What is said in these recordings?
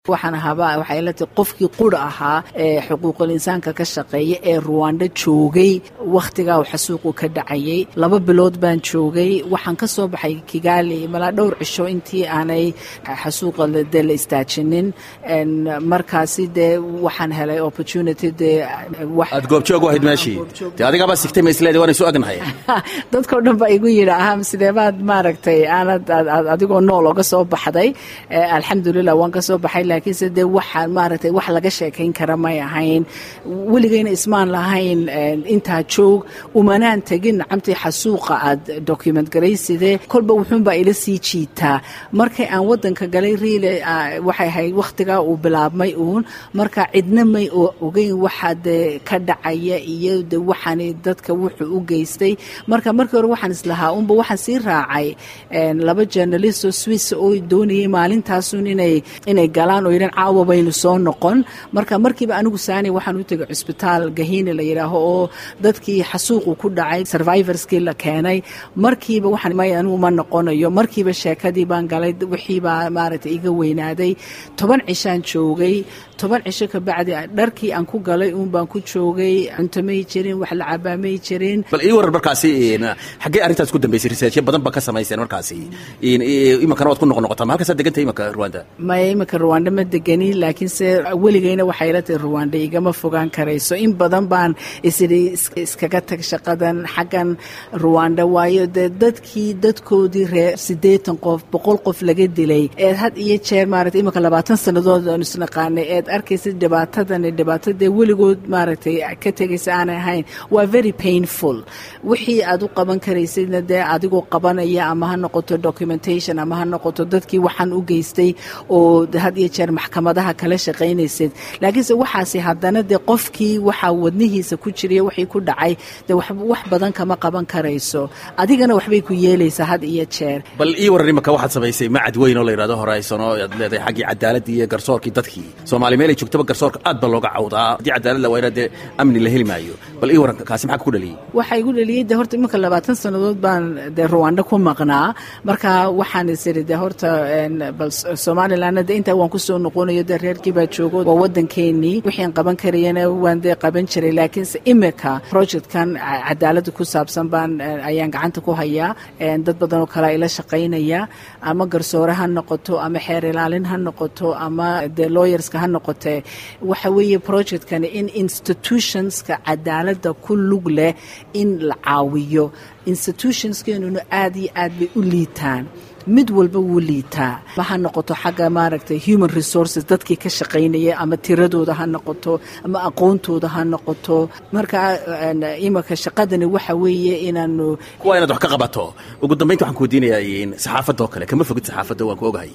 waxaan ahaaba waxay ila tahay qofkii qura ahaa ee xuquuqul insaanka ka shaqeeya ee ruwanda joogay wakhtigaa uu xasuuqu ka dhacayay laba bilood baan joogay waxaan ka soo baxay kigaali malaa dhowr cisho intii aanay xasuuqa dee la istaajinin markaasi dee waxaan helay opportunity dee aad goobjoog u ahayd meeshii dee adigaabaa sigtay maisleedi waan isu agnahay dadkao dhan baa igu yidhi aham sideebaad maaragtay aanad adigoo nool oga soo baxday alxamdulilah waan ka soo baxay laakiinse dee waxaa maaragtay wax laga sheekayn kara may ahayn weligayna ismaan lahayn intaa joog umanaan tegin nacamtii xasuuqa aad document garayside kolba wuxuunbaa ila sii jiitaa markay aan wadanka galay riile waxay ahayd wakhtigaa uu bilaabmay uun marka cidna may ogeyn waxa dee ka dhacaya iyo de waxaan dadka wuxuu u geystay marka markii hore waxaan islahaa unba waxaan sii raacay laba journalist oo swiss oo doonayay maalintaasun inay inay galaan oo yidhan caawa baynu soo noqon marka markiiba anigu saani waxaan u tegay cusbitaal gahiine la yidhaaho oo dadkii xasuuqu ku dhacay survivorskii la keenay markiiba waxaan may anigu ma noqonayo markiiba sheekadii baan galay wixiibaa maaragtay iga weynaaday toban cishaan joogay toban cisho ka bacdi dharkii aan ku galay uun baan ku joogay cunto may jirin wax la cabaa may jirin bal ii waran markaasi xaggee arrintaas ku dambeysay researchyo badan ba ka samayseen markaasi iminkana waad ku noqnoqotaa ma halkaasaad degantay imanka rwanda maya iminka ruwanda ma degani laakiinse weligayna waxay ila tahay ruwanda igama fogaan karayso in badan baan isidhi iskaga tag shaqadan xaggan ruwanda waayo dee dadkii dadkoodii reer siddeetan qof boqol qof laga dilay eed had iyo jeer maaragtay iminka labaatan sannadood aan isnaqaanay eed arkaysa dhibaatadan dhibaato dee weligood maaragtay ka tegaysa aanay ahayn waa very painful wixii aad u qaban karaysidna dee adigoo qabanaya ama ha noqoto documentation ama ha noqoto dadkii waxaan u geystay oo had iyo jeer maxkamadaha kala shaqaynaysid laakiinse waxaasi haddana dee qofkii waxaa wadnihiisa ku jiriya wixii ku dhacay dee wax badan kama qaban karayso adigana waxbay ku yeelaysaa had iyo jeer bal ii waran imanka waxaad samaysay macad weyn oo la yidhahdo horizon oo aad leedahay xaggii cadaaladii iyo garsoorkii dadkii soomaali meelay joogtaba garsoorka aad ba looga cawdaa haddii cadaalad la waayna dee amni la heli maayo bal ii waran kaasi maxaa ku dhaliyey waxaa igu dhaliyey de horta iminka labaatan sannadood baan dee ruwanda ku maqnaa marka waxaan isiri de horta bal somalilandna de intaa waan kusoo noqonayo dee reerkii baa joogo waa wadankeenii wixian qaban karayana waan dee qaban jiray laakiinse imika projectkan cadaaladda ku saabsan baan ayaan gacanta ku hayaa dad badan oo kalea ila shaqaynaya ama garsoore ha noqoto ama xeer ilaalin ha noqoto ama dee lawyerska ha noqotee waxa weeye projectkani in institutionska cadaaladda ku lug leh in la caawiyo institutionskeenuna aad iyo aad bay u liitaan mid walba wuu liitaa ma ha noqoto xagga maaragtay human resources dadkii ka shaqaynaya ama tiradooda ha noqoto ama aqoontooda ha noqoto marka imanka shaqadani waxa weeye inaanu kuwa inaad wax ka qabato ugu dambaynta waxaan ku weydiinayaa saxaafadda oo kale kama fogid saxaafadda waan ku ogahay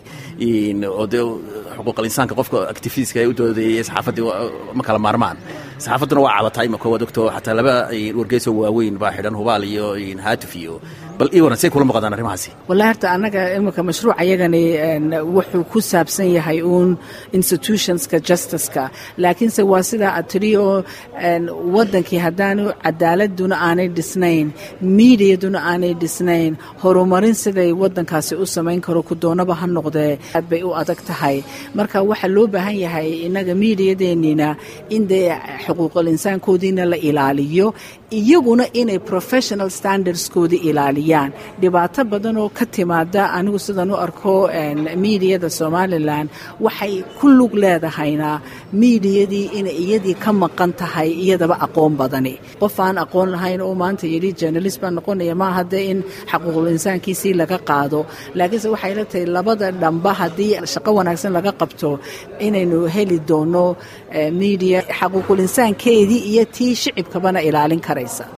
oo dee xuquuqal insaanka qofka activistka ee u doodayay saxaafaddii ma kala maarmaan saxaafadduna waa cabataa imanka waad ogto xataa laba wargeysoo waaweyn baa xidhan hubaal iyo haatif iyo bal ii waran say kula muuqdaan arrimahaasi wallahi horta annaga iminka mashruuc ayagani wuxuu ku saabsan yahay uun institutionska justiceka laakiinse waa sidaa aad tiri oo waddankii haddaanu cadaaladuna aanay dhisnayn miidiyaduna aanay dhisnayn horumarin siday waddankaasi u samayn karo ku doonaba ha noqdee aad bay u adag tahay marka waxaa loo baahan yahay innaga miidiyadeennina in dee xuquuqul insaankoodiina la ilaaliyo iyaguna inay professional standardskoodii ilaaliyaan dhibaato badan oo ka timaada anigu sidaan u arko miidiyada somalilan waxay ku lug leedahayna miidiyadii inay iyadii ka maqan tahay iyadaba aqoon badani qof aan aqoon lahayn oo maanta yidhi journalist baan noqonaya maaha dee in xaquuqul insaankiisii laga qaado laakiinse waxay la tahay labada dhamba haddii shaqo wanaagsan laga qabto inaynu heli doono miidiya xaquuqul insaankeedii iyo tii shicibkabana ilaalin karaysa